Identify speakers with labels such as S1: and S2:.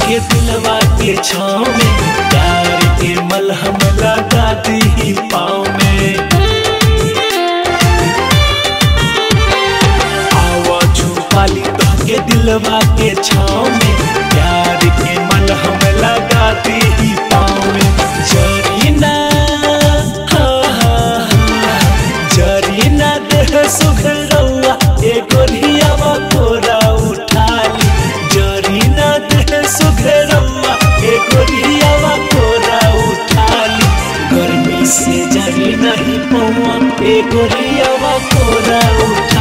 S1: के दिलवा के छाँव में प्यार के मलहम लगा दी पाँव में आवा छुपाली तो के दिलवा के छाँव में प्यार के मलहम लगा दी पाँव में जरीना हाँ हाँ हाँ जरीना देह सुघरौआ ए गोरियावा कोरा उठाली जरीना देह सुघरौआ ए गोरियावा कोरा उठाली गर्मी से जरी नहीं पौआ ए गोरियावा कोरा उठाली